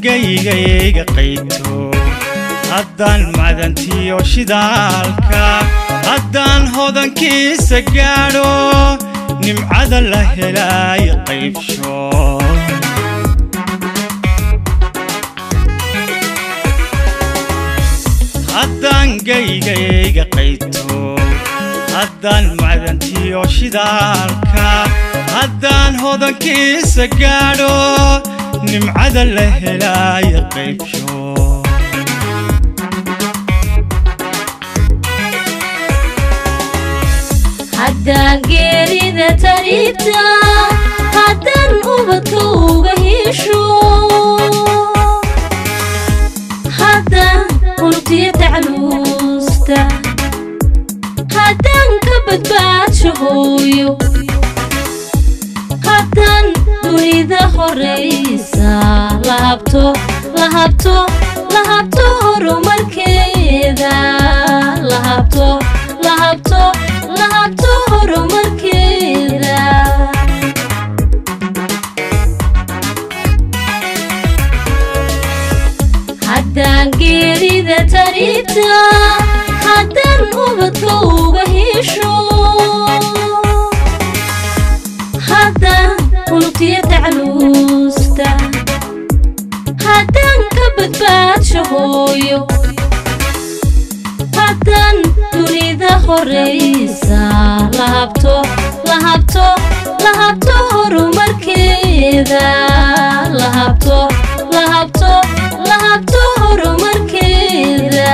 geygayga qayto haddaan madantiyo shidaalka haddaan hodankiisa gaadho nimcada la helaayo qaybsho haddaan geygayga qayto haddaan macdantiyo shidaalka haddaan hodankiisa gaadho nimcada la helaayo qaybsho haddaan geerida tariibta haddaan ubadka uga hesho haddaan unugtiyo tacluusta haddaan ka badbaadsho hooyo haddaan dunida horaysa la habto la habto la habto horumarkeeda la habto la habto la habto horumarkeeda haddaan geerida tariibta haddaan ubadka uga hesho haddaan unugtiyo tacluusta haddaan ka badbaadsho hooyo haddaan dunida horaysa la habto la habto la habto horumarkeeda la habto la habto la habto horumarkeeda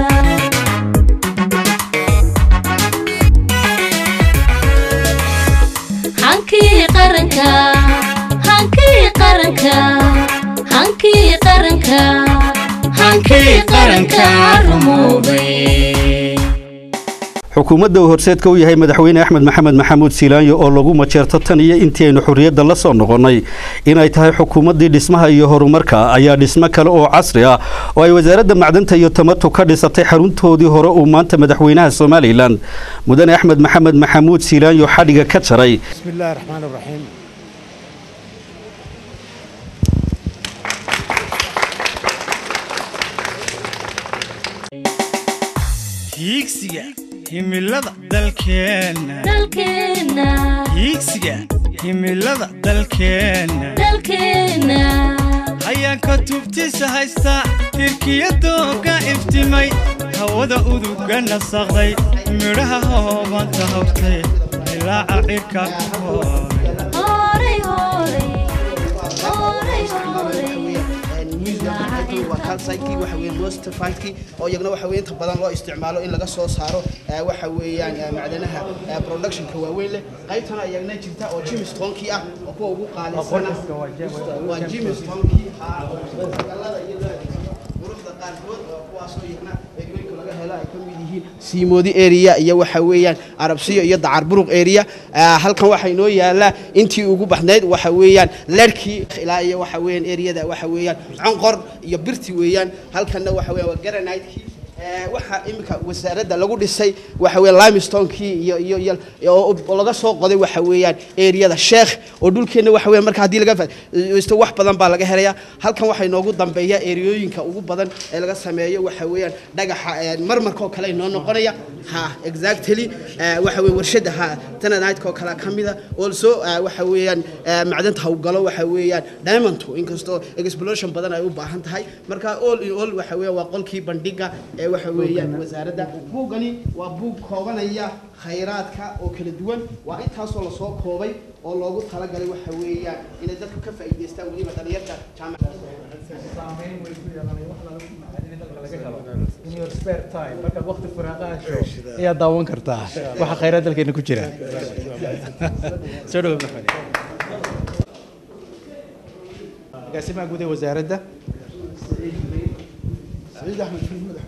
hankii qaranka hankii qaranka hankii qaranka hankii qaranka rumoobay xukuumadda uu horseedka u yahay madaxweyne axmed maxamed maxamuud siilaanyo oo lagu majeerto tan iyo intii aynu xorriyadda la soo noqonnay inay tahay xukuumaddii dhismaha iyo horumarka ayaa dhismo kale oo casri ah oo ay wasaaradda macdanta iyo tamatu ka dhisatay xaruntoodii hore uu maanta madaxweynaha somalilan mudane axmed maxamed maxamuud siilaanyo xadhiga ka jaray بسم الله الرحمن الرحيم hiigsiga himilada dalkeenna dalkeenna hiigsiga himilada dalkeenna dalkeenna hayaanka tubtiisa haysta hirkiyadooga iftimay hawada uduga nasaqday midhaha hoobanta hawtay ilaaca cirka kooray horay horay horay horay waa kalsaykii waxa weeye mostafalkii oo iyagana waxa weeye inta badan loo isticmaalo in laga soo saaro ee, waxa weeyaan ee, macdanaha ee, productionka waaweyn leh qaybtana iyagana jirta oo jimistonkii ah oo kuwa ugu qaalisana waa jimistonkii galada iyo quruxda qaarkood oo kuwaasoo iyagana eegooyinka laga helo ay ka mid yihiin siimoodi area iyo waxa weeyaan arabsiyo iyo dacar buruq area Ah, halkan waxaa inoo yaala intii ugu baxnayd waxa weeyaan lerkii ilaa iyo waxa weeyaan areada waxa weeyaan conqor iyo birti weeyaan halkanna waxa weeyaan waa granite-kii Eh, waxaa iminka wasaaradda lagu dhisay waxa weeye limestonekii iyo iyo iyo oo oo laga soo qoday waxa weeyaan areada sheekh oo dhulkeenna waxa weeyaan marka haddii laga faa'iidaysto wax badan baa laga helayaa halkan waxaa inoogu dambeeya areooyinka ugu badan ee laga sameeyo waxa weeyaan dhagaxa eh, marmarka oo kale inoo noqonaya ha exactly eh, waxa weeye warshada ha tananite oo kale ka mida also eh, waxa weeyaan eh, macdanta hawgalo waxa weeyaan diamond inkastoo exploration badan ay u baahan tahay marka all in all waxa weeyaan waa qolkii bandhiga ee waxa weeyaan wasaaradda buuggani waa buug koobanaya khayraadka oo kala duwan waa intaasoo lasoo koobay oo loogu talagalay waxa weeyaan inay dadku ka faa'iidaystaan weliba dhalinyarta jaamacadda in your spare time markaad waqti firaaqo hesho ayaad daawan kartaa waxa khayraad dalkeena ku jira soo dhawo maxamed agaasimaha guud ee wasaaradda سعيد احمد في المدح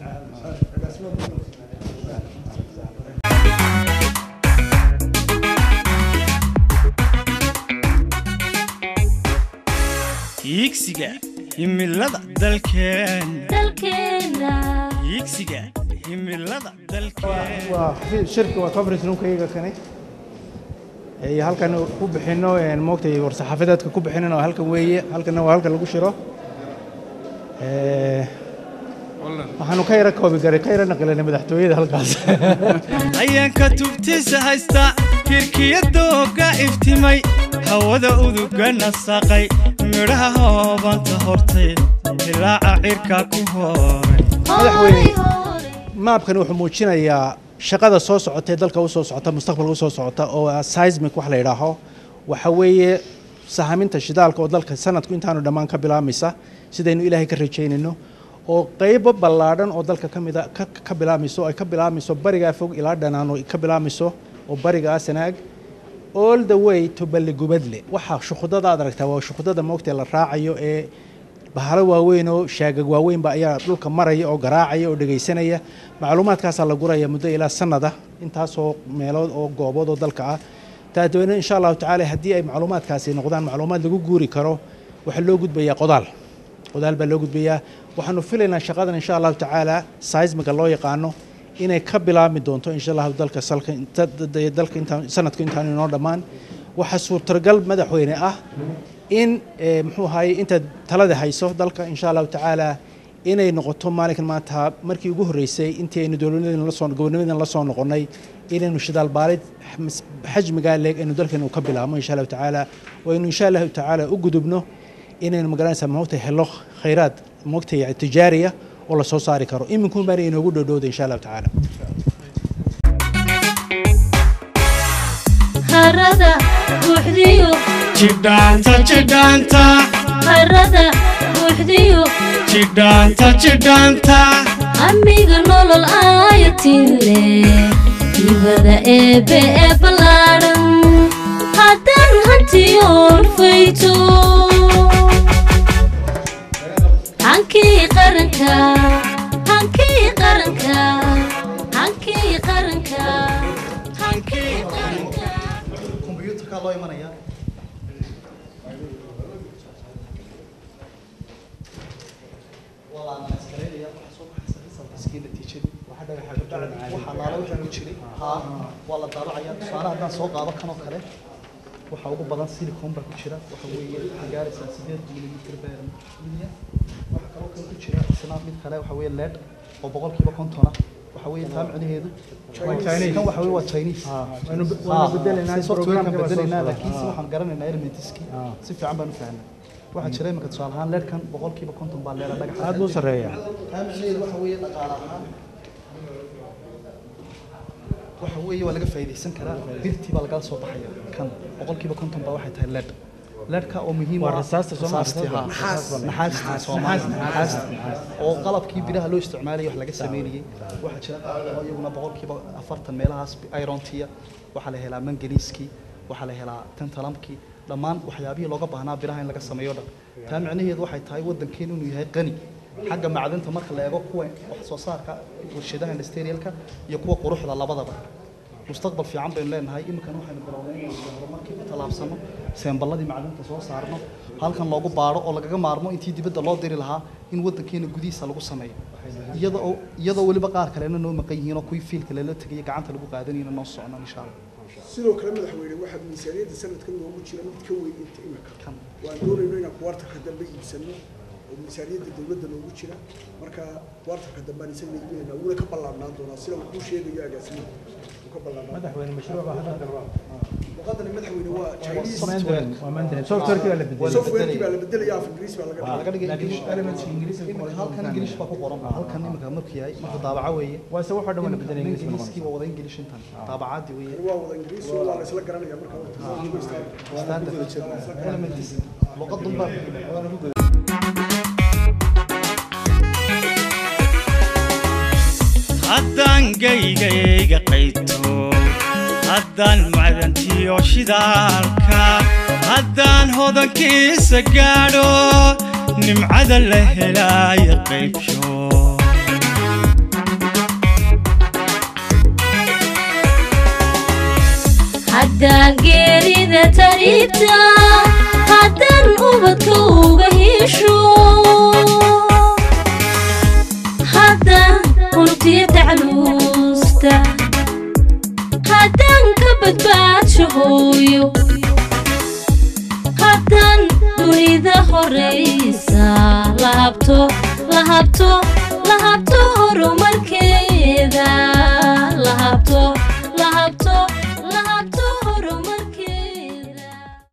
hiigsiga himilada dalkeenna dalkeenna hiigsiga himilada dalkeenna waa xafiis shirka waa conference roomkayga kani ee halkan ku bixino moogtay war saxaafadeedka ku bixinin oo halkan weeye halkanna waa halkan lagu shiro Eh, waxaanu ka yara koobi garay ka yara naqilanay madaxtooyada halkaas hayaanka tubtiisa haysta kirkiyadooga iftimay hawada uduga nasaqay midhaha hoobanta hortay dilaaca cirka ku horay madaxweyne maabkani wuxuu muujinayaa shaqada soo socota ee dalka usoo socota mustaqbalka usoo socota oo ah seismic wax la yidhaaho waxa weeye sahaminta shidaalka oo dalka sanadku intaanu dhammaan ka bilaamaysa sidaynu ilaahay ka rajaynayno oo qaybo ballaadhan oo dalka ka mida ka ka bilaamayso ay ka bilaamayso barigaa fog ilaa dhanaan oo ka bilaamayso oo bariga asanaag all the way to balligubadle waxaa shukhudada aad aragtaa waa shukhudada moogtee la raacayo ee bahalo waaweyn oo shaagag waaweynba ayaa dhulka maraya oo garaacaya oo dhegaysanaya macluumaadkaasaa la guraya muddo ilaa sanada intaasoo meelood oo goobood oo dalka ah daadweyne insha allahu tacaala haddii ay macluumaadkaasi noqdaan macluumaad lagu guuri karo waxaa loo gudbayaa qodaal qodaal baa loo gudbayaa waxaanu filaynaa shaqadan insha allahu tacaala seismiga loo yaqaano inay ka bilaabmi doonto insha allahu dalka salka inta- da- dalka intaan sanadku intaan inoo dhammaan waxaa suurtagal madaxweyne ah in eh, muxuu ahaye intaad talada hayso dalka insha allahu tacaala inay noqoto maalinkan maanta markii ugu horreysay intii aynu dowladnimadan la soo gobonnimadan la soo noqonnay inaynu shidaal baalid xams- xajmigaa leeg aynu dalkeenu ka bilaabno insha allahu tacaala oo aynu insha allahu tacaala u gudubno inaynu magaranaysaa moogta helo khayraad moogta yani tijaariya oo la soo saari karo iminkun baana inoogu dhowdhowda insha allahu tacaala harada buuxdiyo jidhaanta jidhaanta harada buuxdiyo jidhaanta jidhaanta amiga nolol aayatile ibada eebe ee ballaadhan haddaan hantiyoon fayto hankii qaranka hankii qaranka hankii qaranka hankii qaranka kombiyuutarkaa loo imanaya waa la analaysgareynaya waxaa soo baxaysa resultskii natiijadii waxaa laala wixii ku jiray haa waa la daabacaya tusaale haddaan soo qaado kan oo kale waxaa ugu badan silicon baa ku jira waxa weeye waxay gaaraysaa sideed milimitir beer milyan waxaa kaloo kale ku jira isna mid kale waxa weeye led oo boqolkiiba kontona waxa weeye taa micnaheedu kan waxa weeye waa chinese waanu Ah, bedelaynaa si software-kan programka baa soo bedelaynaa socda. laakiin si waxaan garanaynaa elementiski si fiican baan u fahnay waxaa jira imika tusaale ahaan leerkan boqolkiiba konton baa leera dhagaxa aad buu sarreeyaa taa micnaheedu waxa weeye dhaqaale ahaan waxa weeye waa laga faa'iidaysan karaa birtii baa lagala soo baxaya kan boqolkiiba konton baa waxay tahay leed leedka oo muhiim Waa u ah- rasaasta soo ma- rasaastii, haa. naxaasta Soomaaliya, naxaasta oo qalabkii biraha loo isticmaalayay wax laga sameynayay waxaa jira qaar oo iyaguna boqolkiiba afartan meelahaas irontiya waxaa la helaa manganiiskii waxaa la helaa tantalamkii dhammaan waxyaabihii looga baahnaa biraha in laga sameeyo dhan taa micnaheedu waxay tahay waddankeenu inuu yahay qani xagga macdanta marka la eego kuwa wax soo saarka warshadaha industrialka iyo kuwa quruxda labadaba mustaqbal fiican baynu leenahay iminkan waxaynu bilownay inaynu horumarkii ku tallaabsano seemballadii macdanta soo saarno halkan loogu baadho oo lagaga maarmo intii dibadda loo diri lahaa in waddankeena gudihiisa lagu sameeyo iyada oo iyadoo weliba qaar kalena noo maqan yihiin oo kuwii fiilka lala tegaya gacanta lagu qaadanayna noo socno insha allah sidoo kale madaxweyne waxaa miisaaniyadda sanadkan noogu jira mid ka weyn inta imika waan doonayno inaan kuwartarka dambe iibsano oo miisaaniyadda dowladda noogu jira marka kuwartarka dambe aan isaga iibinayna wuuna ka ballaarnaan doonaa sida uu kuu sheegayo agaasimuhu uu ka ballaarnaan madaxweyne mashruuc baa hadda luqadani madaxweyne waa chinese Mandarin, waa Mandarin. software-kii baa la bedelay softwarekii baa la bedelaya af ingiriis baa laga waxaa laga dhigay Laakiin English. elementka ingiriisiga ku Iminka qoran halkan tahay. ingilish baa ku qoran halkan iminka markuu yahay marka daabaca weeye waa se waxoo dhan waa la bedelay ingiriis buu ingiliiskii waa wada ingilish intan daabacaadii weeye waa wada ingiriis waa la isla garanaya marka standard elements luqadun baa haddaan gaygayga qayto haddaan macdantiyo shidaalka haddaan hodankiisa gaadho nimcada la helaayo qaybsho haddaan geerida tariibta haddaan ubadka uga hesho haddaan untiya tacluusta haddaan ka badbaadsho hooyo haddaan dunida horaysa laabto lahabto lahabto lahabto horumarkeeda lahabto lahabto lahabto horumarkeeda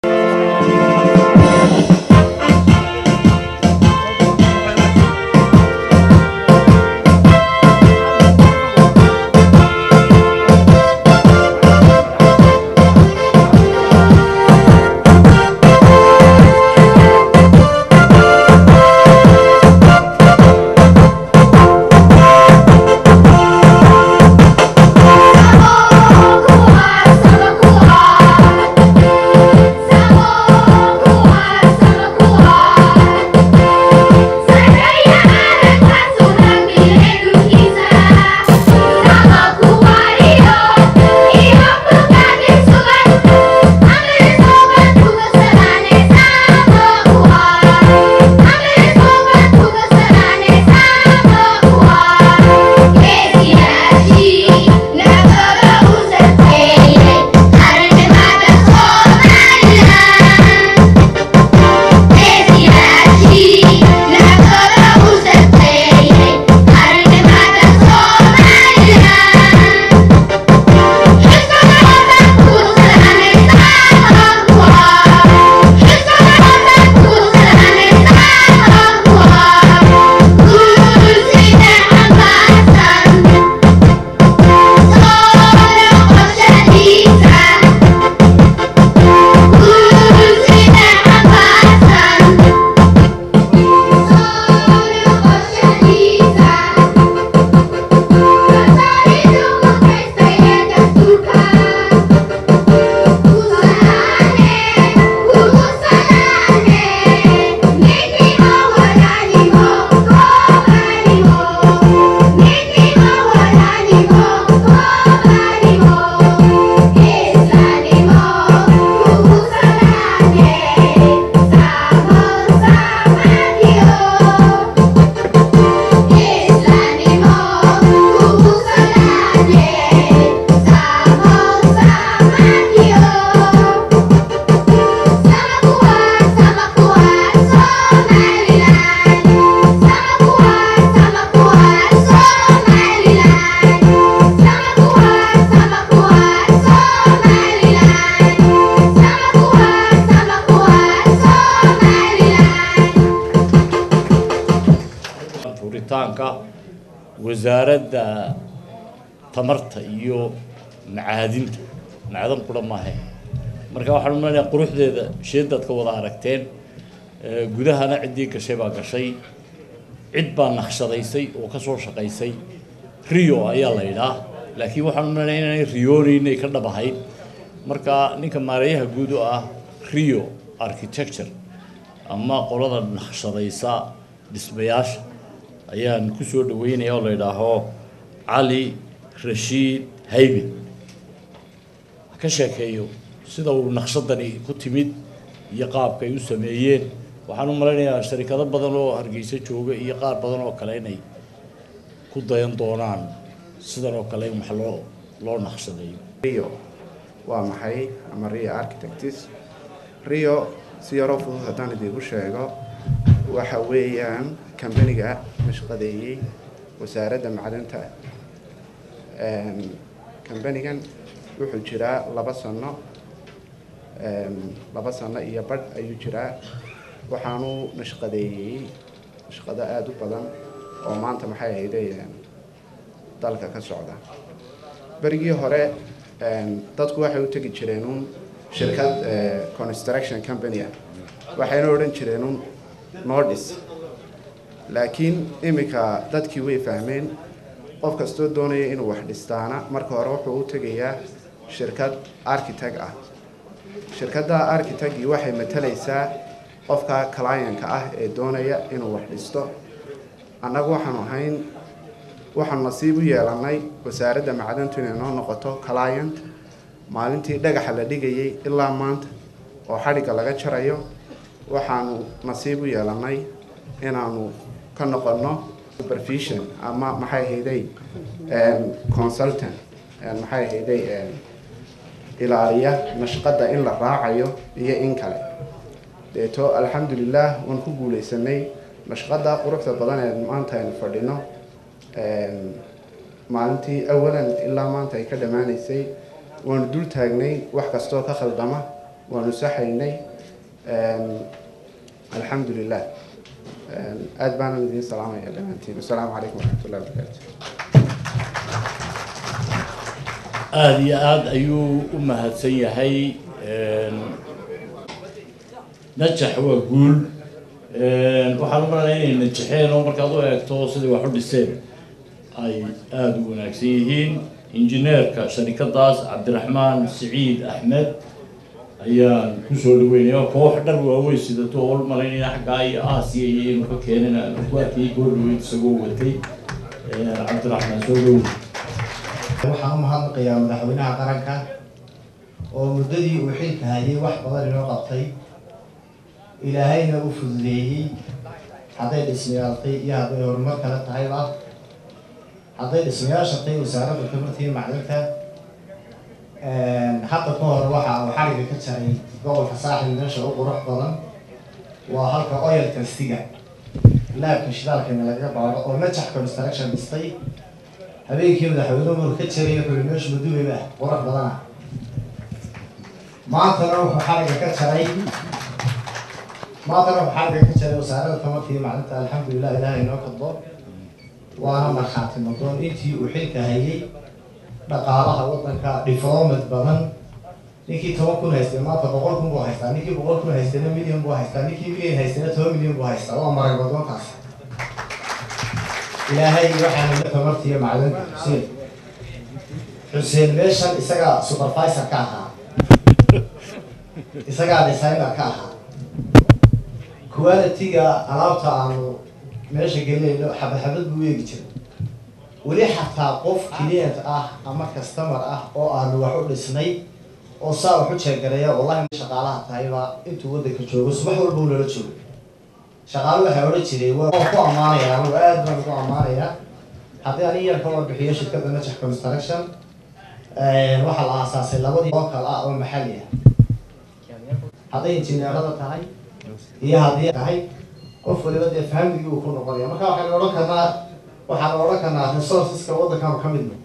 furitaanka wasaaradda tamarta iyo macaadinta macdan qura maahe marka waxaan umaleynaya quruxdeeda sheedaad ka wada aragteen ee, gudahana ciddii gashay baa gashay cid baa naqshadaysay oo ka soo shaqaysay rio ayaa la yidhaa laakiin waxaan umaleynaya inay riyoonaynay ka dhab ahayd marka ninka maareeyaha guud u ah rio architecture ama qolada naqshadaysa dhismayaasha ayaan ku soo dhaweynaya oo la yidhaaho cali rashiid haybe ha ka sheekeeyo sida uu naqshadani ku timid iyo qaabka ay u sameeyeen waxaan u malaynayaa sharikado badan oo hargeysa jooga iyo qaar badan oo kale inay ku dayan doonaan sidan oo kale in wax loo loo naqshadeeyo rio waa maxay ama rio architects rio si yaroo fudud haddaan idiinku sheego waxa weeyaan kambaniga mashqadeeyey wasaaradda macdanta kambanigan wuxuu jiraa laba sano laba sano iyo badh ayuu jiraa waxaanu nashqadeeyey nashqado aada u badan oo maanta maxay ahayde dalka ka socda berigii hore dadku waxay u tegi jireen un shirkad construction company ah waxayna odhan jireen un nordis laakiin iminka dadkii way fahmeen qof kastoo doonaya inuu wax dhistaana marka hore wuxuu u tegayaa shirkad architect ah shirkadda architectgii waxay matalaysaa qofka clientka ah ee doonaya inuu wax dhisto annagu waxaanu ahayn waxaanu nasiib u yeelanay wasaaradda macdantu inay noo noqoto client maalintii dhagaxa la dhigayay ilaa maanta oo xadhigga laga jarayo waxaanu nasiib u yeelanay inaanu ka noqonno supervision ama maxay hayday consultant maxay hayday ilaaliya nashqadda in la raacayo iyo in kale deeto alxamdulilah waan ku guulaysanay nashqada quruxda badan ee maanta aynu fadhino maalintii awalan ilaa maanta ay ka dhammaanaysay waanu dul taagnay wax kastoo ka khaldama waanu saxaynay alxamdu lilah aada baanan idiin salaamaya dhammaantiin wasalaamu calaykum waraxmatullahi wabarakaatu aada iyo aada ayuu u mahadsan yahay najax waa guul waxaan u malanaya inay najaxeen oo markaad u eegto siday wax u dhiseen ay aada u wanaagsan yihiin injineerka sharikadaas cabdiraxmaan siciid axmed ayaan kusoo dhaweynaya koox dhar waaweyn sidato oo u malaynaya xaggaa iyo aasiya iyo inuu ka keenin aan ku arkayay goordhaweyd isagoo watay cabdiraxmaan soo dhow waxaan u mahadnaqayaa madaxweynaha qaranka oo muddadii uu xilka hayay wax badan inoo qabtay ilaahayna u fududeeyey hadday dhismayaaltay iyo hadday horumar kale tahayba hadday dhismayaashatay wasaaradda tamartii macdinta hadda ka hor waxa uu xariga ka jaray gobolka saaxil meesha u qurux badan waa halka oil tastiga laabka shidaalkana laga baaro oo najax construction dhistay habeenkii madaxweynuhu maruu ka jaray wuxuu meeshu maduubeyba qurux badana maantana wuxuu xariga ka jaray maantana wuxuu xariga ka jaray wasaaradda tamartii macdinta alxamdulilah ilaah inoo kadbo waana markhaati noqon intii uu xilka hayay dhaqaalaha waddanka development badan ninkii toban kun haystay maanta boqol kun buu haystaa ninkii boqol kun haystayna milyan buu haystaa ninkii milyan haystayna toban milyan buu haystaa waa marag waddankaas ilaahay waxaanu la tamartiiyo macdinka xuseen xuseen meeshan isagaa supervisor ka ahaa isagaa designer ka ahaa quality-ga alaabta aanu meesha gelinayno xabad xabad buu eegi jiray weli xataa qof client ah ama customer ah oo aanu wax u dhisnay oo saa wax u jeegareeya wallahi shaqaalaha tahayba intuu waddanka joogo subax walba uu nala joogo shaqaale waxaa odhan jiray waa ku ammaanaya anigu aad baan ugu ammaanayaa haddii ani yar ka warbixiyo shirkadda najax construction waxaa la aasaasay labadii oo kale ah oo maxalli ah hadday injineerada tahay iyo haddii tahay qof waliba dee fahamigii uu ku noqonaya marka waxaynu odhan karnaa waxaan odhan karnaa resourceska waddankaanu ka midno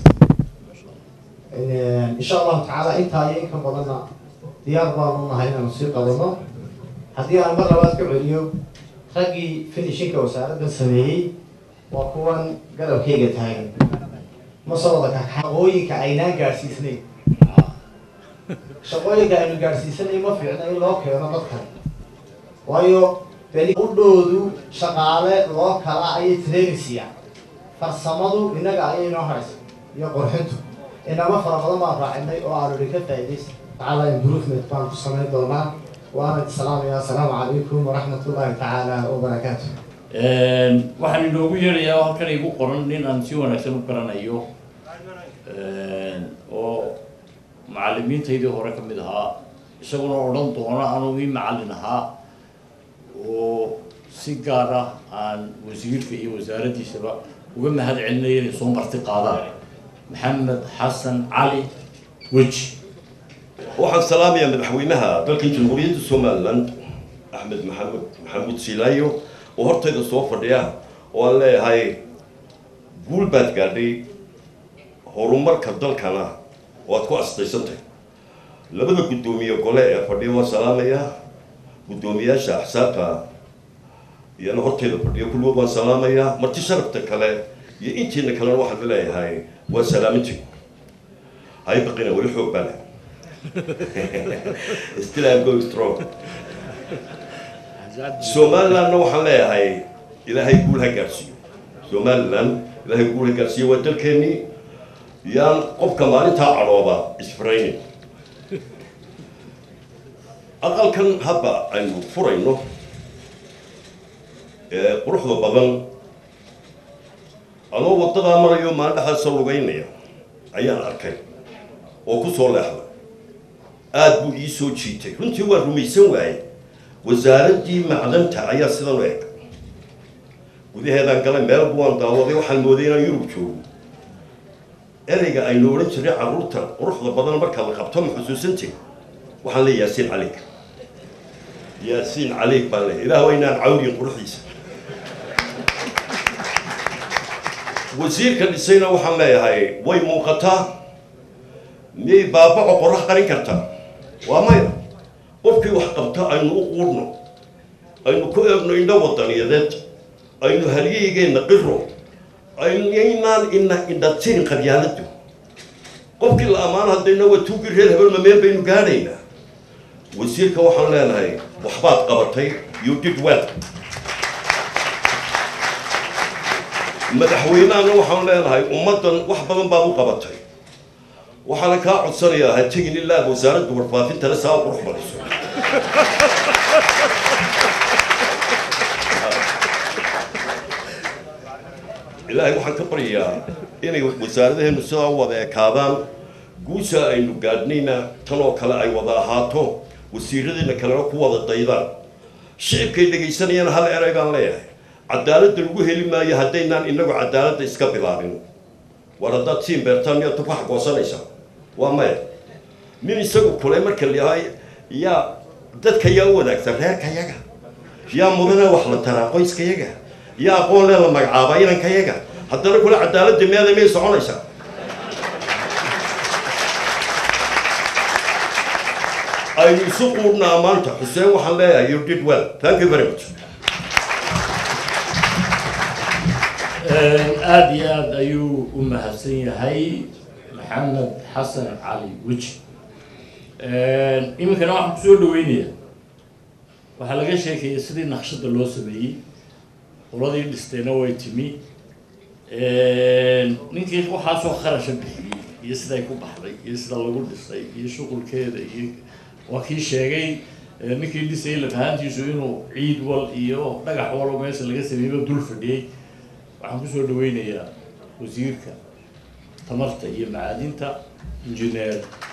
insha allahu tacaala intaa iyo inka badanna diyaar baanu nahay inaanu sii qabano haddii aan mar labaad ka celiyo raggii finishinka wasaaraddan sameeyey waa kuwan garabkayga taagan ma soo wada kaka shaqooyinka aynaan gaadhsiisnayn shaqooyinka aynu gaadhsiisanay ma fiicna in loo keeno dadkan waayo beni udhoodu shaqaale loo kala ayay training siiyaan farsamadu innaga ayay inoo haraysa iyo qurxintu inama fara badan baan raacinay oo aanu idinka faa'iidaysa tacaala improvement baan ku samayn doonaa waana salaamaya assalaamu calaykum waraxmat ullahi tacaala wabarakaatu waxaan inoogu yeerayaa halkan igu qoran nin aan si wanaagsan u garanayo oo macalimiintaydii hore ka mid ahaa isaguna odhan doona anuu ii macallin ahaa oo si gaar ah aan wasiirka iyo wasaaraddiisaba uga mahad celinaya inay soo marti qaadaan maxamed xasan cali weji waxaan salaamayaa madaxweynaha dalka jamhuuriyadda somalilan axmed maxamed maxamuud silaayo oo hortayda soo fadhiya oo aan leeyahay guul baad gaadhay horumarka dalkana waad ku astaysantahay labada guddoomiye gole ee fadhiya waan salaamayaa guddoomiyaasha axsaabta iyana hortayda fadhiya kulligood waan salaamayaa marti sharafta kale iyo intiina kalena waxaan leeyahay waa salaamintii hay baqina weli xoog baa leh still I'm going strong somalilandna waxaan leeyahay ilaahay guul ha gaadhsiiyo somaliland ilaahay guul ha gaadhsiiyo waa dalkeennii yaan qofka maalintaa cadhooba isfaraynin aqalkan hadda aynu furayno ee quruxda badan anoo waddadaa marayo maaldhaxaasa lugaynaya ayaan arkay oo ku soo leexday aada buu ii soo jiitay runtii waa rumaysan waaye wasaaraddii macdanta ayaa sidan u eg gudaheedaan galay meel buwaan daawaday waxaan mooday inaan yurub joogo ereyga aynu odhan jirnay carruurta quruxda badan marka la qabto ma xusuusantay waxaan leeyahay yaasiin caliig yaasiin caliig baan leeyahay ilaah waa inaan cawriyin quruxdiisa wasiirka dhisayna waxaan leeyahay way muuqataa miyay baabaco qorax qarin kartaa waa maya qofkii wax qabta aynu u quudhno aynu ku eegno indho wadaniyadeed aynu halyahigeenna qiro aynaynaan ina indhatirin qabyaaladu qofkii la ammaan haddayna waa tuugii reer hebel mameen baynu gaadhaynaa wasiirka waxaan leenahay waxbaad qabatay you did well madaxweynahana waxaan leenahay ummaddan wax badan baad u qabatay waxaana kaa codsanayaa ha tegin ilaa wasaaradda warfaafintana saa u qurux badiso ilaahay waxaan ka baryayaa inay wasaaradaheenu sidaa u wada ekaadaan guusha aynu gaadhnayna tan oo kale ay wada ahaato wasiiradeena kalena ku wada daydaan shicibkay dhegaysanayana hal eray baan leeyahay cadaaladda lagu heli maayo haddaynaan inagu cadaaladda iska bilaabin war haddaad siin beertaan miyaad ku xagoosanaysaa waa maya nin isagu kule marka layahay yaa dadka yaa u wanaagsan reerkayaga yaa mudane wax la taraa qoyskayaga yaa aqoon lee la magacaabaa inankayaga haddana kule cadaaladda meeda miyay soconaysaa aynu isu quudhnaa maanta xuseen waxaan leeyahay you did well thank you very much aada iyo aada ayuu u mahadsan yahay maxamed xasan cali weji iminkana waxaan kusoo dhaweynayaa waxaa laga sheekayay sidii naqshada loo sameeyey qoladii dhistayna way timi ninkii waxaasoo kharasha bixiyey iyo siday ku baxday iyo sida lagu dhisay iyo shuqulkeeda iyo waa kii sheegay ninkii dhisayay lafahantiisu inuu ciid wal iyo dhagax walo meesha laga sameeyeyba dul fadhiyey waxaan kusoo dhaweynayaa wasiirka tamarta iyo macaadinta injineer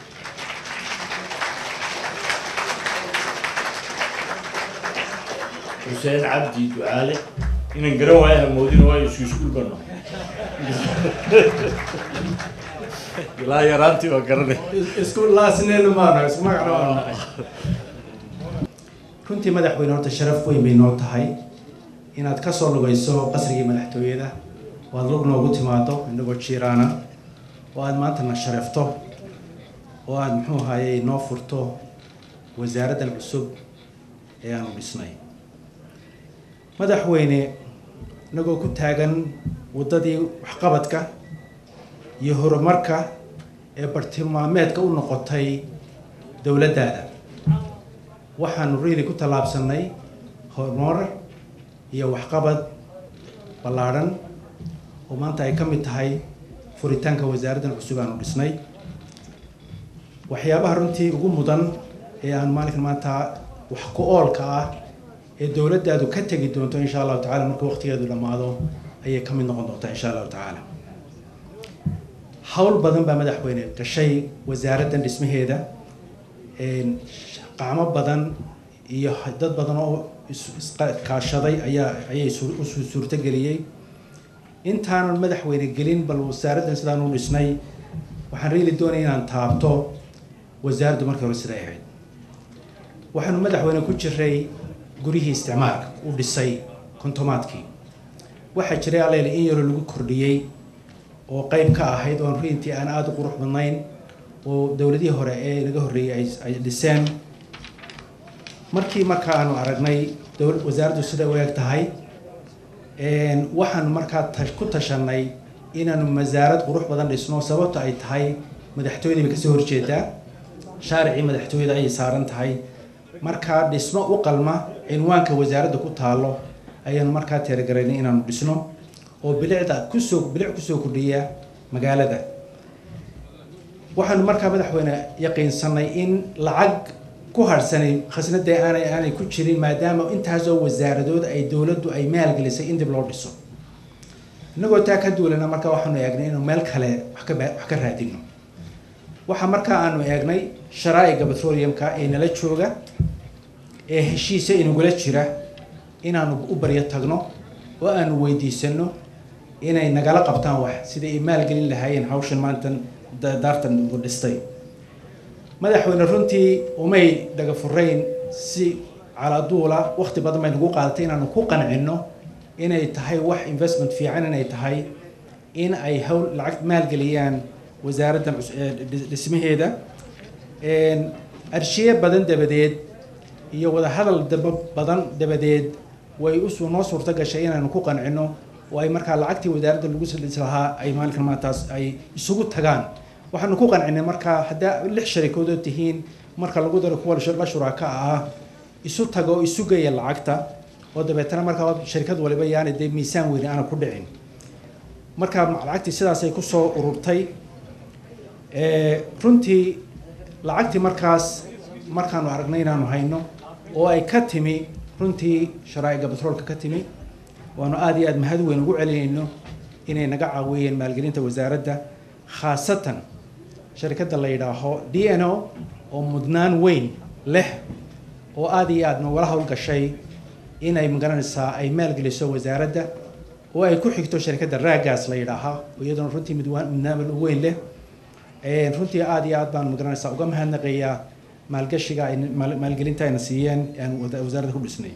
xuseen cabdi ducaale inaan garan waayo hamoodin waayo isku iskuul bano ilaa yaraantii waa garanay isku laasneenu maano isku magacna maano runtii madaxweyne horta sharaf weyn bay noo tahay inaad ka soo lugayso qasrigii madaxtooyada oo aad lug noogu timaado inagoo jiiraana oo aad maantana sharafto oo aad muxuu ahayey noo furto wasaaraddan cusub ee aanu dhisnay madaxweyne inagoo ku taagan waddadii waxqabadka iyo horumarka ee bartilmaameedka u noqotay dowladdaada waxaanu riili ku tallaabsanay horumar iyo waxqabad ballaadhan oo maanta ay ka mid tahay furitaanka wasaaraddan cusub aanu dhisnay waxyaabaha runtii ugu mudan ee aan maalinkan maanta wax ku oolka ah ee dowladdaadu ka tegi doonto insha allahu tacala marka waqtigeedu dhammaado ayay ka mid noqon doontaa insha allahu tacaala hawl badan baa madaxweyne gashay wasaaraddan dhismaheeda qacmo badan iyo dad badan oo iskaashaday ayaa ayay u suurtogeliyey intaanan madaxweyne gelin bal wasaaraddan sidaan u dhisnay waxaan reeli doonaya inaan taabto wasaaraddu markii hore siday ahayd waxaanu madaxweyne ku jiray guryihii isticmaalka u dhisay kontomaadkii waxaa jiray alleele in yaroo lagu kordhiyey oo qeyb ka ahayd oon runtii aan aada u qurux badnayn oo dowladihii hore ee naga horreeyey ay dhiseen markii marka aanu aragnay dowlad wasaaraddu siday u eg tahay waxaanu markaa ku tashanay inaanu wasaarad qurux badan dhisno sababta ay tahay madaxtooyadii bay kasoo horjeedaa shaaricii madaxtooyada ayay saaran tahay markaa dhismo u qalma cinwaanka wasaaradda ku taalo ayaanu markaa teergaraynay inaanu dhisno oo bilicda kusoo bilic kusoo kordhiya magaalada waxaanu markaa madaxweyne yaqiinsanay in lacag ku harsanay khasnada aanay aanay ku jirin maadaama intaasoo wasaaradood ay dowladdu ay maalgelisay in dib loo dhiso innagoo taa ka duulana markaa waxaanu eegnay inuu meel kale wax ka wax ka raadino waxaa markaa aanu eegnay sharaa'iga petroleumka ee nala jooga ee heshiisa inagula jira inaanu u baryo tagno oo aanu weydiisano inay nagala qabtaan wax sidai ay maalgelin lahaayeen hawshan maantan daartan ugu dhistay madaxweyne runtii umay dhaga furayn si calaaduula waqti badan bay nagu qaadatay inaanu ku qancinno inay tahay wax investment fiican inay tahay in ay hawl lacag maalgeliyaan wasaaraddan cus- ee dhis- dhismaheeda Een, arshiye badan dabadeed iyo wadahadal daba badan dabadeed way usu noo suurto gashay inaanu ku qancino oo ay markaa lacagtii wasaaradda lagu saldhis lahaa ay maalinkan maantaas ay isugu tagaan waxaanu ku qancinay markaa haddaa lix sharikadood tihiin marka lagu daro kuwa la la shuraaka ah isu tago oo isu geeya lacagta oo dabeetana markaa sharikad waliba yaana dee miisaan weyni aana ku dhicin markaa lacagtii sidaasay kusoo ururtay Ee, runtii lacagtii markaas markaanu aragnay inaanu hayno oo ay ka timi runtii sharaa'iga batroolka ka timi waanu aad iyo aad mahad weyn ugu celinayno inay naga caawiyeen maalgelinta wasaaradda khaasatan sharikadda la yidhaaho d n o oo mudnaan weyn leh oo aad iyo aad nogala howlgashay inay magaranaysaa ay maalgeliso wasaaradda oo ay ku xigto sharikadda raagaas la yidhaahaa oo iyaduna runtii midwaan mudnaan weyn leh Een, runtii aad iyo aad baan magaranaysaa uga mahadnaqayaa maalgashiga ay maal- maalgelinta ayna siiyeen aan wada- wasaaradda ku dhisnay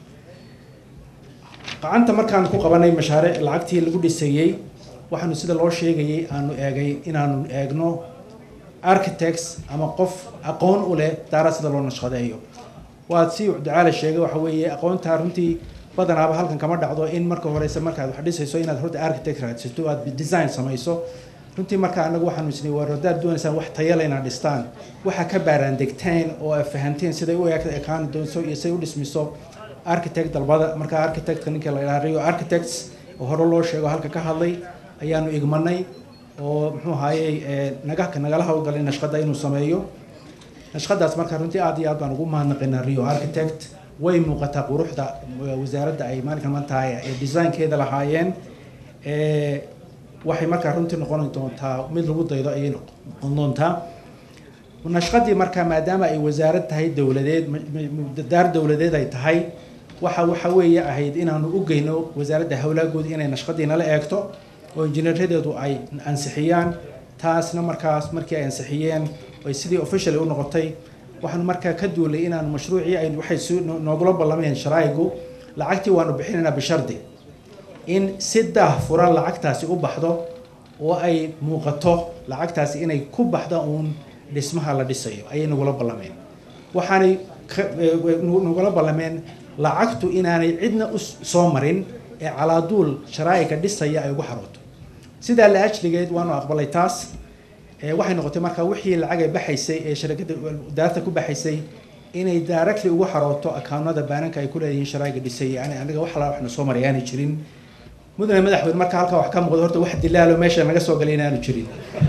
gacanta markaan ku qabanay mashaariic lacagtii lagu dhisayey waxaanu sida loo sheegayay aanu eegay inaanu eegno architects ama qof aqoon u leh daara sida loo nashqadeeyo waad si ducaale sheegay waxa weeye aqoontaa runtii badanaaba halkan kama dhacdo in marka horeyse markaad wax dhisayso inaad horta architect raadsato aad design samayso runtii marka anagu waxaanu isnay war haddaad doonaysaan wax tayale inaad dhistaan waxa ka baaraan degteen oo ay fahanteen siday u eeg ekaan doonso iyo siday u dhismiso architect dalbada marka architectka ninka la yidhaha rio architects oo hore loo sheego halka ka hadlay ayaanu igmanay oo muxuu ahaayey ee, naga nagala howlgalay nashqada inuu sameeyo nashqadaas marka runtii aad iyo aad baan ugu mahadnaqaynaa rio architect way muuqataa quruxda eh, wasaaradda ay maalinkan maanta ee designkeeda lahaayeen Ee, waxay markaa runtii noqon doontaa mid lagu daydo ayay noqon doontaa nashqadii markaa maadaama ay wasaarad tahay dowladeed ma- ma- daar dowladeed ay tahay waxa waxa weeye ahayd inaanu u geyno wasaaradda howlaagood inay nashqadii nala eegto oo injineeradeedu ay ansixiyaan taasna markaas markii ay ansixiyeen ay sidii officially u noqotay waxaanu markaa ka duulay inaanu mashruucii ay waxay soo- no- noogula ballameen sharaa'igu lacagtii waanu bixinaynaa bishardi in si daah furan lacagtaasi u baxdo oo ay muuqato lacagtaasi inay ku baxda uun dhismaha la dhisayo ayay nagula ballameen waxaanay ka- eh, nagu- nagula ballameen lacagtu inaanay cidna u s- soo marin ee calaaduul sharaa'iga dhisaya ay ugu xarooto sidaa la ajligeed waanu aqbalay taas ee waxay noqotay marka wixii lacag ay baxaysay ee sharikadda daarta ku baxaysay inay directly ugu xarooto akaunada baananka ay ku leeyihiin sharaa'iga dhisay yani aniga wax la waxna soo maray aanay jirin mudane madaxweyne marka halkaa wax ka muuqdo horta wax dilaalo meesha naga soo galay inaanu jirin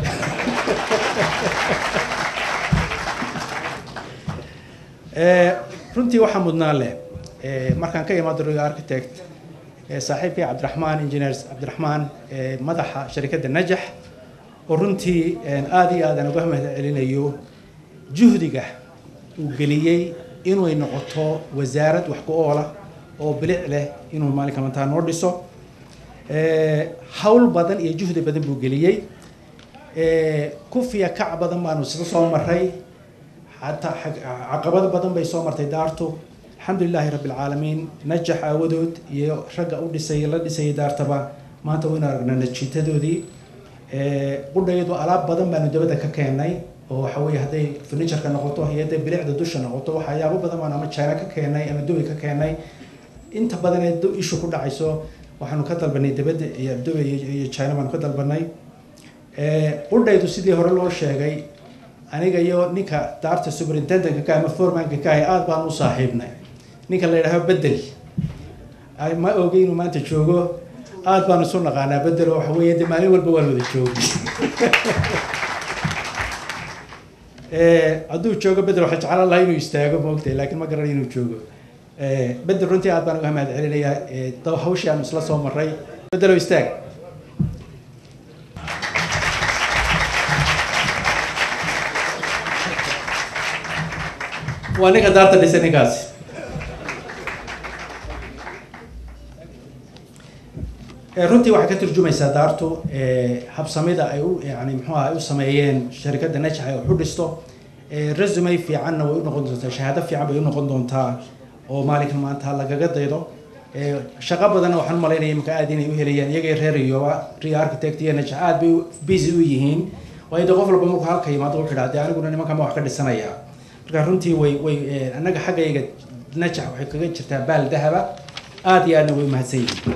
Ee, runtii waxaa mudnaan leh ee, markaan ka imaado Rio architect ee, saaxiibkay cabdiraxmaan engineers cabdiraxmaan ee, madaxa sharikadda najax oo runtii een, aad iyo aad aan uga mahad celinayo juhdiga uu geliyey inay noqoto wasaarad wax ku oola oo bilic leh inuu maalinka maanta noo dhiso Ee, hawl badan iyo juhdi badan buu geliyey Ee, kufiya kac badan baanu isla soo maray xataa xag- caqabado badan bay soo martay daartu alxamdulilaahi rabbi alcaalamiin najax aawadood iyo ragga u dhisay la dhisayay daartaba maanta waynu aragnaa najiitadoodii Ee, qudhayadu alaab badan baanu dabadda ka keenay oo waxa weeye hadday furnitureka noqoto iyo hadday bilicda dusha noqoto waxyaabo badan baan ama china ka keenay ama dubai ka keenay inta badan ee du- ishu ku dhacayso waxaanu ka dalbanay dabadda iyo dubai iyo iyo china baanu ka dalbanay Ee, qudhaydu sidii hore loo sheegay aniga iyo ninka daarta superintendentka ka ama foremanka ka ahay aad baan u saaxiibnay ninka la yidhaaho bedel Ay, ma ogey inuu maanta joogo aad baan isu naqaanaa bedel oo waxa weeye de maalin walba waan wada joogi Ee, hadduu joogo bedel waxaa jeclaan lahaa inuu istaago moogtay laakiin ma garan inuu joogo Ee, bedel runtii aad baan uga mahad celinayaa ee, daw- hawshii aan isla soo maray bedelo istaag waa ninka daarta dhisay ninkaasi Ee, runtii waxay ka turjumaysaa daartu ee, habsamida ay u yani muxuu ahaa ay u sameeyeen sharikadda najax ay wax u dhisto Ee, resume fiicanna way u noqon doontaa shahaado fiican bay u noqon doontaa oo maalinkan maanta lagaga daydo shaqo badanna waxaan u malaynaya imika aad inay u helayaan iyagay reer riyoba rio architect iyo najax aad bay busy u yihiin waayo de qof walba markuu halka yimaado wuxuu idhaa de aniguna nimankan baan wax ka dhisanayaa marka runtii way way annaga xaggayga najax waxay kaga jirtaa baal dahaba aad iyo aadna way umahadsan yihiin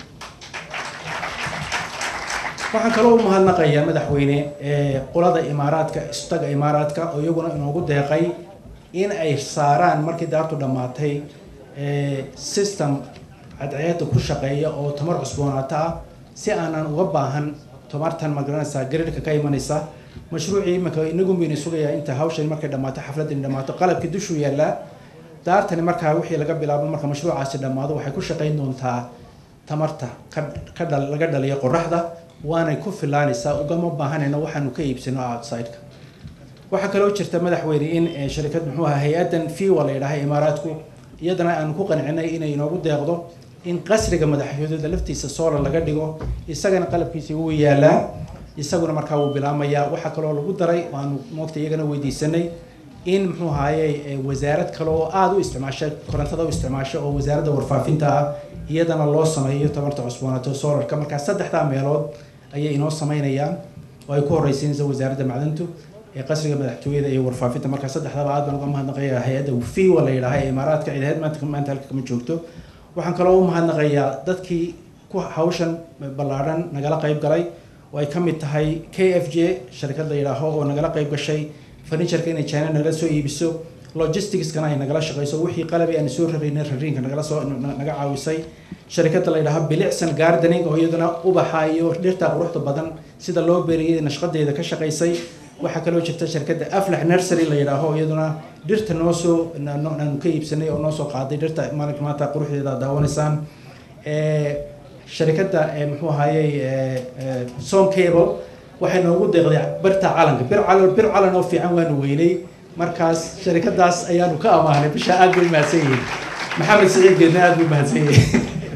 waxaan kaloo u mahadnaqayaa madaxweyne qolada imaaraadka istaga imaaraadka oo iyaguna inoogu deeqay in ay saaraan markii daartu dhammaatay system cadceeda ku shaqeeya oo tamar cusboonaata ah si aanan uga baahan tamartan magaranaysaa garirhka ka imanaysa mashruucii imika inagu baynu sugayaa inta hawshan markay dhammaato xafladani dhammaato qalabkii dushuu yaallaa daartani markaa wixii laga bilaabo marka mashruucaasi dhammaado waxay ku shaqayn doontaa tamarta ka dhal laga dhaliyo qoraxda waanay ku filaanaysaa ugama baahanayno waxaanu ka iibsano outside-ka waxaa kaloo jirta madaxweyne in sharikad muxuu ahaa hay-addan fiwa la yidhaaha imaaraadku iyadana aanu ku qancinay inay inoogu deeqdo in qasriga madaxtooyada laftiisa solar laga dhigo isagana qalabkiisa wuu yaalaa isaguna markaa wuu bilaamayaa waxaa kaloo lagu daray waanu moogta iyagana weydiisanay in muxuu ahaaye wasaarad kale oo aada u isticmaasha korontada u isticmaasha oo wasaaradda warfaafinta ah iyadana loo sameeyo tamarta cusboonaato solarka markaa saddexdaa meelood ayay inoo sameynayaan oo ay ku horeysiinaysa wasaaradda macdantu ee qasriga madaxtooyada iyo warfaafinta markaa saddexdaba aad baan uga mahadnaqayaa hay-adda fiwa la yidhaaha ee imaaraadka ciidaheed maanta maanta halka kama joogto waxaan kaloo u mahadnaqayaa dadkii ku hawshan ballaadhan nagala qayb galay oo ay ka mid tahay k f j sharikad la yidhaaho oo nagala qayb gashay furnitureka inay china nagala soo iibiso logisticskana ay nagala shaqeyso wixii qalabay aan soo raraynay rariinka nagala soo naga caawisay sharikada la yidhaaho bilicsan gardening oo iyaduna ubaxa iyo dhirta quruxda badan sida loo beeriyay nashqadeeda ka shaqaysay waxaa kaloo jirta shirkadda aflax nursery la yidhaaho iyaduna dhirta noo soo aanu ka iibsanay oo noo soo qaaday dhirta maalinka maanta quruxdeeda daawanaysaan sharikadda muxuu ahaayey som cable waxay noogu deeqday birta calanka bir calan bir calan oo fiican waanu weynay markaas sharikadaas ayaanu ka amaahnay bisha aad bay mahadsan yihiin maxamed siciid geedna aad buu mahadsan yahay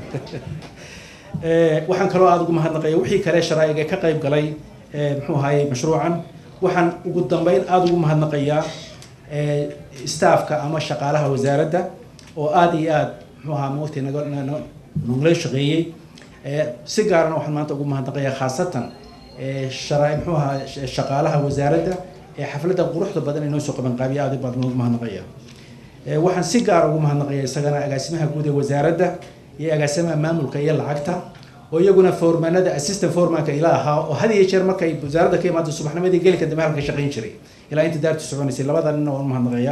waxaan kaloo aada ugu mahadnaqaya wixii kale sharaa'iga ka qayb galay muxuu ahaayey mashruucan waxaan ugu dambeyn aada ugu mahadnaqayaa staafka ama shaqaalaha wasaaradda oo aada iyo aada muxuu ahaa moogtay naga nagula shaqeeyey si gaarana waxaan maanta ugu mahadnaqayaa khaasatan sharaa muxuu ahaa shaqaalaha wasaaradda ee xafladda quruxda badan inoo soo qabanqaabiya aad baan ugu mahadnaqaya waxaan si gaar ugu mahadnaqaya isagana agaasimaha guud ee wasaaradda iyo agaasimaha maamulka iyo lacagta oo iyaguna foormaanada assistant foremanka ila ahaa oo had iyo jeer markay wasaaradda ka imaado subaxnimadii gelika dambe halka shaqayn jiray ilaa inta daartu soconaysay labada nina waan mahadnaqayaa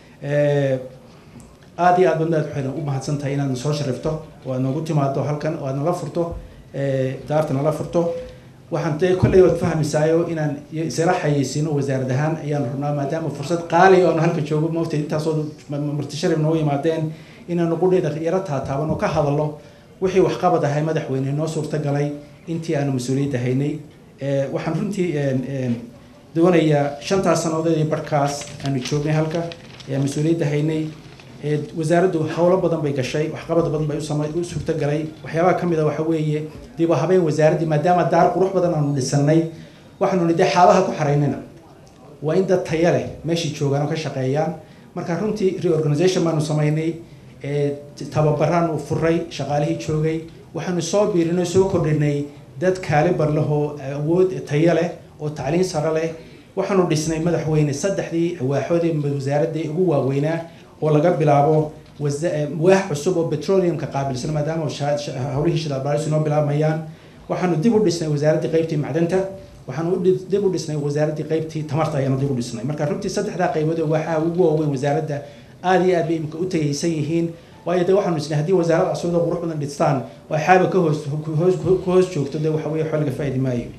aada iyo aad badnaad waxayna u mahadsan tahay inaad soo sharifto oo aad noogu timaado halkan oo aad nala furto daarta nala furto waxaan dee kolley waad fahmaysaayo inaan isla xayeysiino wasaarad ahaan ayaan rabnaa maadaama fursad qaali oonu halka joogo moogtay intaasoo martisharif noo yimaadeen inaanu qudheeda yaro taataaban oo ka hadalno wixii waxqabad ahay madaxweyne noo suurtagalay intii aanu mas-uuliyadda haynay waxaan runtii doonayaa shantaas sannadood iyo barhkaas aanu joognay halka ee mas-uuliyadda haynay wasaaraddu howlo badan bay gashay waxqabad badan bay u suurtagalay waxyaabaha ka mid a waxa weeye dib u habeen wasaaraddii maadaama daar qurux badan aanu dhisannay waxaanu nidhi xaabaha ku xaraynina waa in dad taya leh meeshii joogaan oo ka shaqeeyaan marka runtii reorganization baanu samaynay tababaraanu furay shaqaalihii joogay waxaanu soo biirinay soo kordhinay dad kaalibar leh oo awood tayo leh oo tacliin sare leh waxaanu dhisnay madaxweyne saddexdii waaxoodii wasaaradii ugu waaweynaa oo laga bilaabo waax cusub oo petroleumka qaabilsan maadaama howlihii shidaalbaaris inoo bilaabayaan waxaanu dib u dhisnay wasaaraddii qaybtii macdanta waxaanu dib u dhisnay wasaaraddii qaybtii tamarta ayaanu dib u dhisnay marka runtii saddexdaa qaybood oo waaxaha ugu waaweyn wasaaradda aada iyo aad bay imika u tagaysan yihiin waayo de waxaanu isnay haddii wasaarad cusub oo qurux badan dhistaan oo xaaba ka hoos ku hoos joogto de waxa weye waxba laga faaidi maayo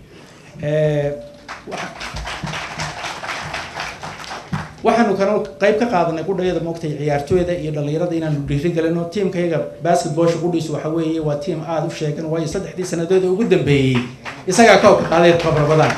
waxaanu kana qayb ka qaadanay qudhayada moogtay ciyaartooyda iyo dhallinyarada inaanu dhiiri galino tiimkayaga basketballsha qudhiisu waxa weeye waa tiim aada u sheegan waayo saddexdii sannadood ugu dambeeyey isagaa koobka qaaday tabarbadan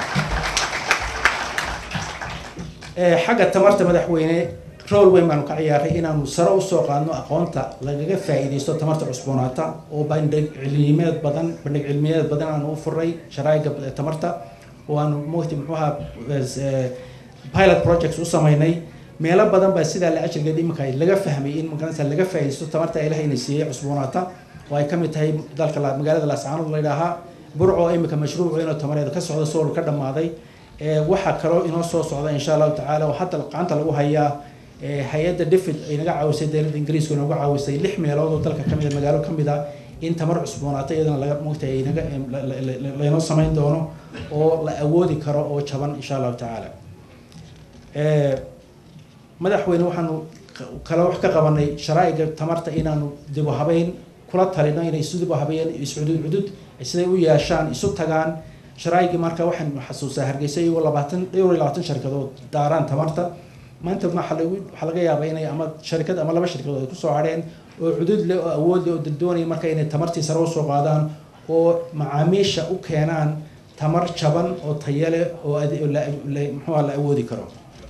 xagga tamarta madaxweyne rool weyn baanu ka ciyaaray inaanu sare usoo qaadno aqoonta lagaga faa'iidaysto tamarta cusboonaata oo bandhig cilmiyeed badan bandhig cilmiyeed badan aanu u furay sharaa'iga tamarta oo aanu moogtay muxuu ahaa pilot projects u samaynay meelo badan baa sidaa la ajirgeed iminka laga fahmay in magaranaysa laga faa'iidaysto tamarta ilaah inay siiyey cusboonaata oo ay ka mid tahay dalka la- magaalada laascaanood la yidhaahaa burco imika mashruuc weyn oo tamareed ka socda sool ka dhammaaday ee waxaa kaloo inoo soo socda insha allahu tacaala oo hadda gacanta lagu hayaa ee hay-adda difid ay naga caawisay dowladda ingiriisku inooga caawisay lix meelood oo dalka kamid a magaalo kamid a in tamar cusboonaata iyadana laga moogtay ay naga la- la- la- laynoo samayn doono oo la awoodi karo oo jaban insha allahu tacaala ee madaxweyne waxaanu kala wax ka qabanay sharaa'iga tamarta inaanu dib u habeyn kula talino inay isu dib u habeeyaan iscudud cudud siday u yeeshaan isu tagaan sharaa'igii marka waxaan xasuustaa hargeysa iyagoo labaatan dhowr iyo labaatan sharikadood daaraan tamarta maanta waxaa lagu waxaa laga yaabaa inay ama sharikad ama laba sharikadood ay kusoo hadheen oo cudud leh oo awood leh oo doonaya marka inay tamartii sare usoo qaadaan oo macaamiisha u keenaan tamar jaban oo tayo leh oo ade- oo la- la- muxuu ahaa la awoodi karo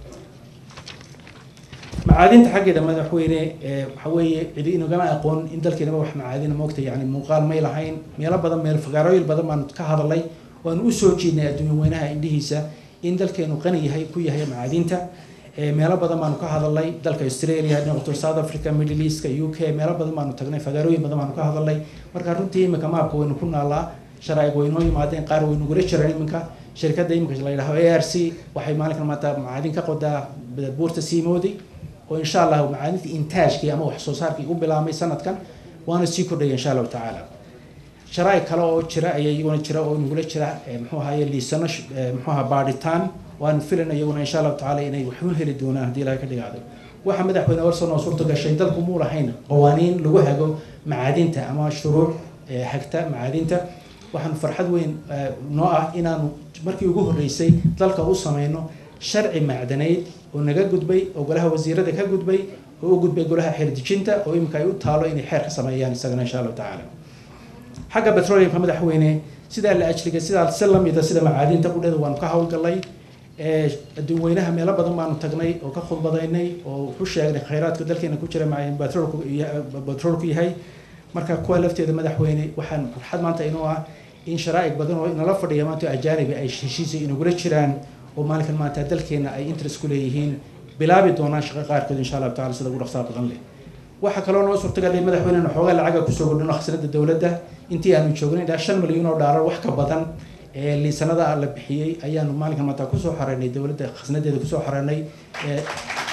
macaadinta xaggeeda madaxweyne ee waxa weeye cidi inagama aqoon in dalkeenaba wax macaadina moogta yani muuqaal may lahayn meelo badan meel fagaarooyin badan baan ka hadalay waanu usoo jeednay adduunya weynaha indhihiisa in dalkeenu qani yahay ku yahay macaadinta ee meelo badan baanu ka hadalnay dalka australia noqoto south africa middle eastka u k meelo badan baanu tagnay fagaarooyin badan baanu ka hadalnay marka runtii imika maabka waynu ku naalaa sharaaig waynoo yimaadeen qaar waynu gula jiraan iminka shirkadda iminka la yidhaho a r c waxay maalinkan maanta macaadin ka qodaa buurta siimoodi oo insha allah macaadinta intaajkii ama wax soo saarkii u bilaabmay sanadkan waana sii kordhaya insha allahu tacaala sharaa'ig kale oo jira ayaa iyaguna jira oo nagula jira ee muxuu ahaye liisano sh- ee muxuu ahaa baadhitaan waanu filan iyaguna insha allahu tacaala inay wax u heli doonaan haddii ilahay ka dhigaado waxa madaxweyne warsan oo suurta gashay dalku muu lahayn qawaaniin lagu hago macaadinta ama shuruuc ee hagta macaadinta waxaanu farxad weyn ee, noo ah inaanu markii ugu horreysay dalka u sameyno sharci macdaneyd oo naga gudbay oo golaha wasiirada ka gudbay oo u gudbay golaha xeerdejinta oo imika ay u taalo inay xeer ka sameeyaan isagana insha allahu tacaala xagga petroleumka madaxweyne sidaa la ajliga sidaa si lamida sida macaadinta qudhada waanu ka howlgalay ee adduun weynaha meelo badan baanu tagnay oo ka khudbadaynay oo wuxu sheegnay khayraadka dalkeena ku jira maca- petroolku iyo- petroolku yahay marka kuwa lafteeda madaxweyne waxaan farxad maanta inoo ah in sharaa'ig badan oo inala fadhiya maanta oo ajaanibi ay heshiisa inagula jiraan oo maalinkan maanta dalkeena ay interest ku leeyihiin bilaabi doonaan shaqo qaarkood insha allahu taala sida ugu dhaqsaha badan leh waxaa kaloo noo suurtagalay madaxweynena xoogaa lacaga kusoo kordhino khasnada dowladda intii aanu joognay ilaa shan milyan oo dhaalar wax ka badan ee liisanada la bixiyey ayaanu maalinkan maanta kusoo xareynay dowladda khasnadeeda kusoo xareynay ee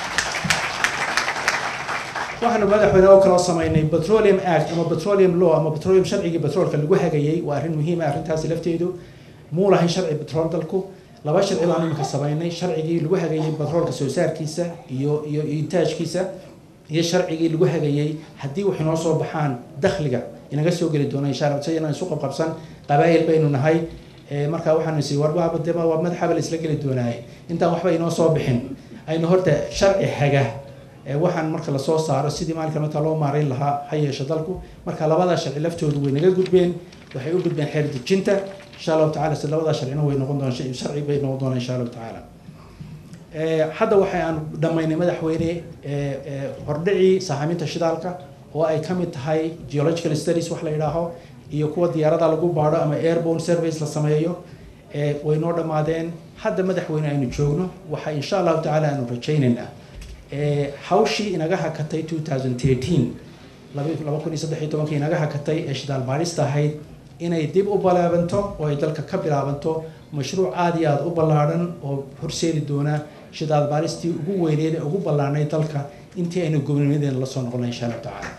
waxaanu madaxweyne oo kaloo samaynay petroleum act ama petroleum law ama petroleum sharcigii petroolka lagu hagayey waa arrin muhiim ah arrintaasi lafteedu muu lahayn sharci petrool dalku laba sharci baanu iminka samaynay sharcigii lagu hagayey petroolka soo saarkiisa iyo iyo iyo intaajkiisa iyo sharcigii lagu hagayey haddii wax inoo soo baxaan dakhliga inaga soo geli doona insha allah si inaan isu qabqabsan qabaa'il baynu nahay ee markaa waxaanu isi warbaaba dema waa madaxaba la isla geli doonaaye intaan waxba inoo soo bixin aynu horta sharci haga ee waxaan marka lasoo saaro sidii maalinka marka loo maarayn lahaa ha yeeshe dalku marka labadaa sharci laftoodu way naga gudbeen waxay u gudbeen xeer dejinta insha allahu tacala si labadaa sharcina way noqon doonaan sharci bay noqon doonaan insha allahu tacaala Ee, hadda waxay aan dhammaynay madaxweyne ee, ee, hordhicii sahaaminta shidaalka oo ay ka mid tahay geological studies wax la yidhaaho iyo kuwa diyaarada lagu baadho ama airborne surveys la sameeyo ee, way noo dhammaadeen hadda madaxweyne aynu joogno waxa insha allahu tacaala aanu rajaynaynaa ee, hawshii inaga hakatay 2013 laba- laba kun iyo saddex iyo tobankii inaga hakatay ee shidaal baadhista ahayd inay dib u balaabanto oo ay dalka ka bilaabanto mashruuc aada iyo aada u ballaadhan oo horseedi doona shidaal baadhistii ugu weyneed ee ugu ballaadhnay dalka intii aynu gobonimadeena la soo noqonay insha allahu tacaala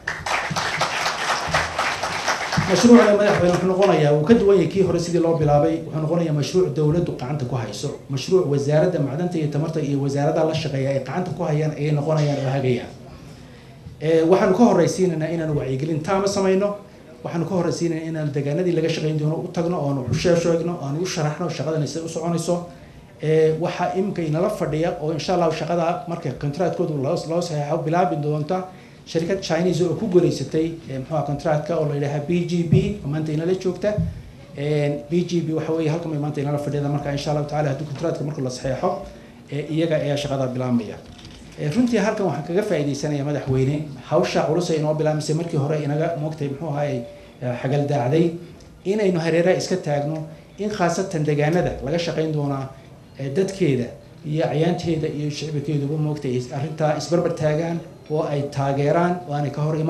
mashruucda madaxweyne wuxuu noqonayaa wuu ka duwan yahay kii hore sidii loo bilaabay wuxuu noqonayaa mashruuc dowladdu gacanta ku hayso mashruuc wasaaradda macdanta iyo tamarta iyo wasaaradaha la shaqeeya ay gacanta ku hayaan ayay noqonayaan oo hagayaan Ee, waxaanu ka horreysiinaynaa inaanu wacyigelin taama samayno waxaanu ka horreysiinaynaa inaanu deegaanadii laga shaqayn doono u tagno oonu u sheegno oonu u sharaxno shaqadan sida u soconayso Ee, waxaa imika inala fadhiya oo insha allahu shaqada marka contractkoodu loo loo saxeexo bilaabi doonta shirkad chinese oo ku guuleysatay ee, muxuu ahaa contractka oo la yidhaaha b g b oo maanta inala joogta b g b waxa weeye halkan bay maanta inala fadhiyada marka insha allahu tacaala haddii contractka marka la saxeexo ee, iyaga ayaa shaqada bilaabmaya Ee, runtii halkan waxaan kaga faa'iidaysanaya madaxweyne hawsha culus ay inoo bilaabmisay markii hore inaga moogtay muxuu ahaay xagal daacday inaynu hareeraha iska taagno in khaasatan deegaanada laga shaqayn doonaa ee, dadkeeda iyo cayaanteeda iyo shicibkeeduba moogtay is- arrintaa isbarbar taagaan oo ay taageeraan oo aanay ka hor iman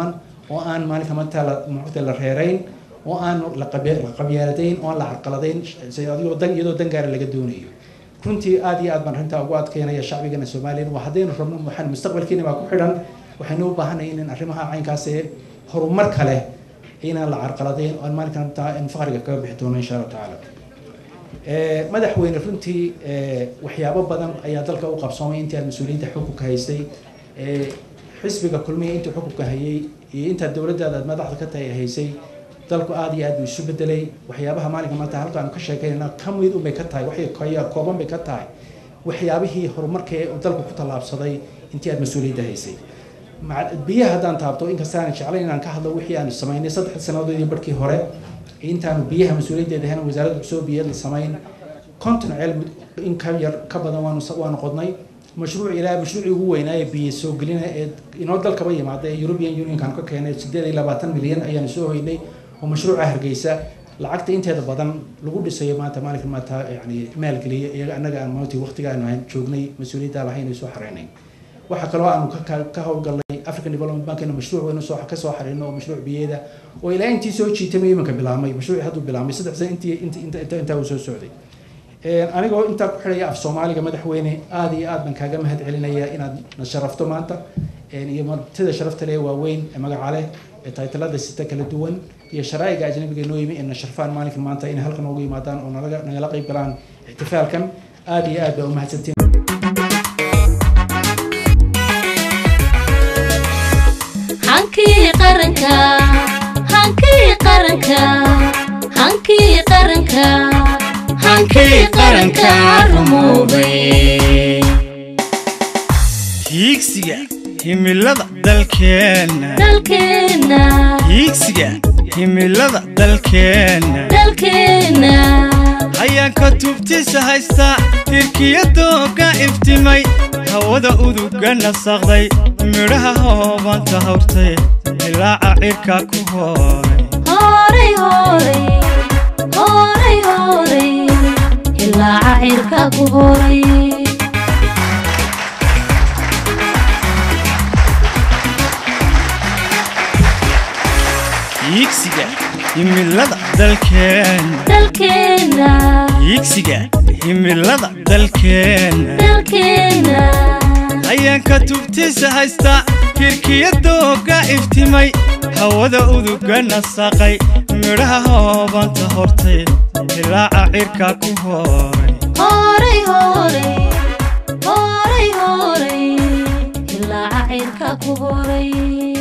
oo aan maalinka maanta la muxuuta la reerayn oo aan la qabe- la qabyaaladeyn oo aan la carqaladayn si adigoo dan iyadoo dan gaara laga doonayo runtii aad iyo aad baan arrintaa ugu adkeynaya shacbigana soomaaliya waa haddaynu rabno waxaan mustaqbalkeena baa ku xidhan waxaynu u baahanahay in arrimaha caynkaas ee horumar kale inaan la carqaladayn oo aan maalinka maanta in faqriga kaga bixi doono insha allahu tacaala Eh, madaxweyne runtii eh, waxyaabo badan ayaa dalka u qabsoomay intii aad mas-uuliyiinta xukunka haystay Eh, xisbiga kulmiya intii xukunka hayay iyo intaa dowladdaada aad madaxda ka tahay haysay dalku aad iyo aad buu isu bedelay waxyaabaha maalinka maanta halka aanu ka sheekaynayna ka mid unbay ka tahay waxay kaya kooban bay ka tahay waxyaabihii horumarka ee uu dalku ku tallaabsaday intii aad mas-uuliyadda haysay maca- biyaha haddaan taabto inkasta aan jeclayn inaan ka hadlo wixii aanu samaynay saddex sannadood iyo barkii hore intaanu biyaha mas-uuliyaddeeda ahayn wasaaradda cusub biyada samayn konton ceel in ka yar ka badan waanu waanu qodnay mashruuc ilaa mashruucii ugu weynaaye biyo soo gelina ee inoo dalkaba yimaada ee European Unionkan ka keenay sideed iyo labaatan milyan ayaanu soo hoynay oo mashruuca hargeysa lacagta inteeda badan lagu dhisayo maanta maalinka maanta yani maalgeliya iyaga annaga aan maanta waqtiga aanu hayn joognay mas-uuliyadda lahayn ay soo xareynay waxaa kaloo aanu ka- ka- ka howlgalnay african development bankina mashruuc waynu soo ka soo xarino oo mashruuc biyeeda oo ilaa intii soo jiitamay iminka bilaabmay mashruuci hadduu bilaabmay saddex sano intii inta inta inta intaa uu soo socday Een, anigoo intaa ku xidhaya af soomaaliga madaxweyne aad iyo aad baan kaaga mahad celinaya inaad na sharafto maanta Een, iyo martida sharafta leh waaweyn ee magaca leh ee taytalada sita kala duwan iyo sharaa'iga ajnabiga noo yimi ee na sharfaan maalinka maanta inay halkan ugu yimaadaan oo nalaga nagala qayb galaan ixtifaalkan aad iyo aad baa u mahadsantiin hankii qaranka hankii qaranka hankii qaranka hankii qaranka rumoobay hiigsiga himilada dalkeenna dalkeenna hiigsiga himilada dalkeenna dalkeenna hayaanka tubtiisa haysta tirkiyadooga iftimay hawada uduga nasaqday midhaha hoobanta hawrtay ilaaca cirka ku hooray horay horay horay horay ilaa cacirka ku horay hiigsiga himilada dalkeenna dalkeenna hiigsiga himilada dalkeenna dalkeenna hayaanka tubtiisa haysta kirkiyadooga iftimay hawada uduga nasaqay midhaha hoobanta hortay ilaaca cirka ku hooray horay horay horay horay ilaa cacirka ku horay